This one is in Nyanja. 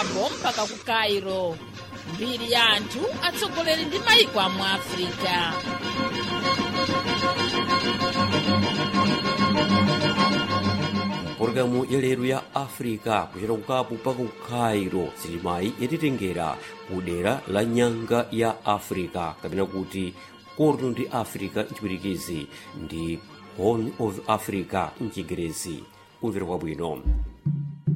cabo mpaka ku cairo mbiri ya anthu atsogoleri ndi mayiko a mu africa pologalamu ya lero ya africa kuchera kukapu mpaka ku cairo silimayi yatitengera ku dera la nyanga ya africa kapena kuti korno ndi africa mchipwitikizi ndi horn of africa mchingerezi kumvera kwabwino